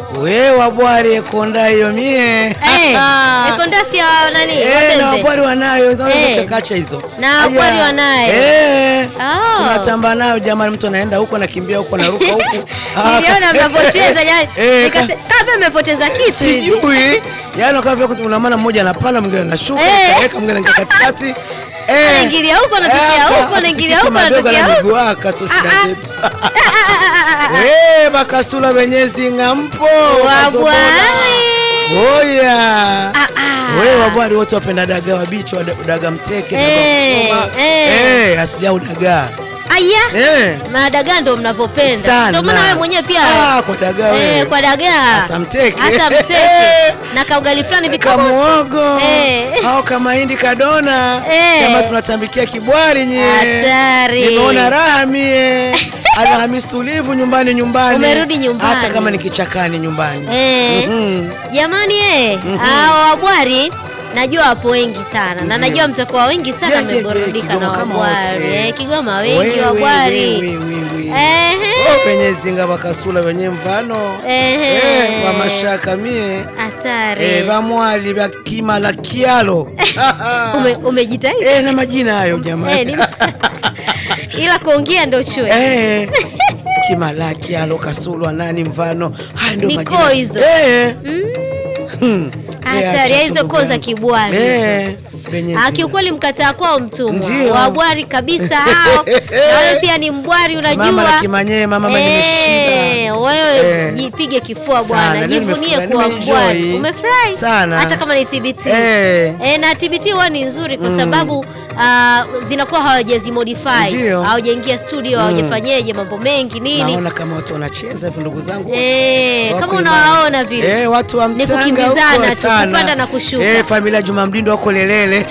we wabwari ekonda hiyo mie Eh, ekondasi ya nani? Eh, na Wapembe. wabwari wanayo hizo Eh. chakacha hizo Na wabwari Aya. wanayo. Eh. Oh. tunatamba nayo jamani mtu anaenda huko anakimbia huko anaruka huku Ah, Niliona mnapocheza jana. Eh, Nikase kama mmepoteza kitu hivi. sijui yani kama vile una maana mmoja anapanda mwingine anashuka Eh. kaweka mwingine anaingia katikati Eh. Anaingilia huko, anatokea Eh, huko, aka- anaingilia atikisa huko, madogo anatokea na huko. miguu aka, so shida Ah, ah. zetu we bakasula wenyezi ngampo kasobola. Wabwari. oya Ah, ah. we wabwari wote wapenda dagaa wabichi wa dagaa mteke dagaa Eh, kuchoma. eh. Eh, asijau dagaa Aya. Eh. Madagaa ndo mnavyopenda. Sana. Ndio maana wewe mwenyewe pia Ah, kwa dagaa eh, wewe. kwa dagaa. Hasa mteke. Hasa mteke. na kaugali fulani hivi kama kamuogo Eh. au kamahindi kadona Eh. kama tunatambikia kibwari nye Hatari. nimeona raha mie alhamisi tulivu nyumbani nyumbani Umerudi nyumbani. hata kama ni kichakani nyumbani Eh. Mhm. Jamani eh, hao wabwari najua wapo wengi sana na Ndio. najua mtakuwa wengi sana Yeah, yeah, yeah, mmeburudika na Kigoma kama wabwari. wote. Eh, Kigoma We, wengi we, wabwari. we, we, we, we. Ehe. Oh, penye zinga bakasula wenye mvano Ehe. Eh, wa mashaka mie Hatari. Eh, bamwali bakimala kialo Ume, umejitahidi. Eh, na majina hayo jamani Eh, ni- ila kuongea ndo chwe. Eh, kimalaki alo kasulwa nani mfano haya ndio Ni majina. koo hizo. Eh, Mm. hmm. Eh, Hatari acha hizo tu koo za ndugu kibwari. yangu. hizo. Eh, penye Ah, zinga. kiukweli mkataa kwao mtumwa Ndio. wabwari kabisa hao na wewe pia ni mbwari unajua Mama la kimanyee, mama mwenye nimeshiba. Eh, wewe Eh. jipige kifua Sana, bwana leo jivunie nimefurahi, kuwa nimeenjoy. mbwari umefurahi Sana. hata kama ni TBT Eh. Eh, na TBT huwa ni nzuri kwa sababu ah, zinakuwa hawajazimodify Ndio. hawajaingia studio hawajafanyeje mambo mengi nini naona kama watu wanacheza hivyo ndugu zangu wote. Eh, Wako kama imara. unawaona vile. eh, watu wa Ni Mtanga kukimbizana huko tu, sana. kupanda na kushuka. eh, familia Juma Mdindo wako lelele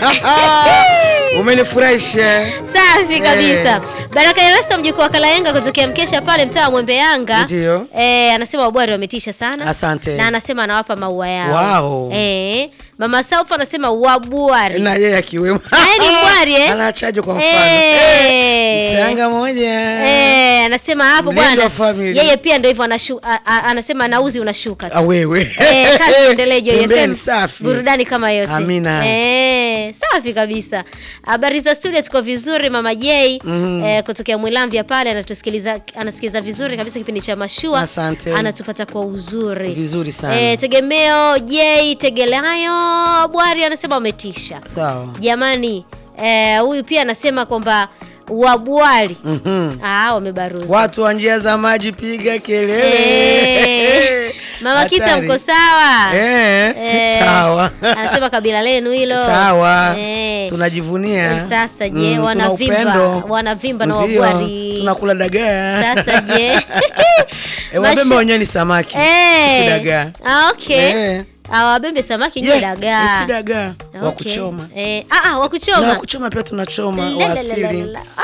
umenifurahisha Safi kabisa. Baraka Erasto mjukuu wa Kalayenga kutokea Mkesha pale mtaa wa Mwembe Yanga. Ndio. Eh, anasema wabwari wametisha sana. Asante. Na anasema anawapa maua yao. Wow. Eh, Mama Saufa anasema wabwari. na yeye akiwemo Naye ni mbwari eh? anachaje kwa mfano Eh. Mtanga moja Eh, anasema hapo Mlendo bwana. wa family. Yeye pia ndio hivyo anashu, a, a, anasema nauzi unashuka tu. Ah, wewe Eh, kazi iendelee Joy Pembeni, FM. safi. Burudani kama yote. Amina. Eh, safi kabisa. Habari za studio tuko vizuri mama J eh, kutokea Mwilamvya pale anatusikiliza anasikiliza vizuri kabisa kipindi cha mashua. Asante. Anatupata kwa uzuri. Vizuri sana. Eh, tegemeo J Tegelayo Bwari anasema umetisha. sawa Jamani, eh, huyu pia anasema kwamba wabwari Mhm. ah, wamebaruza. watu wa njia za maji piga kelele Eh, Mama Kita Hatari. mko sawa? Eh, Eh, sawa Anasema kabila lenu hilo. sawa Eh. tunajivunia Eh, Sasa je, Mm, tuna wanavimba upendo. wanavimba na Ndio, wabwari. tunakula dagaa Sasa je? Eh, wabembe Mashu- wenyewe ni samaki Eh. sisi dagaa Ah, okay. Eh. Ah, wabembe samaki Yeah, nye dagaa. si dagaa wa Okay. kuchoma Eh, ah, ah, wa na kuchoma. wa kuchoma pia tunachoma wa asili Lalalala.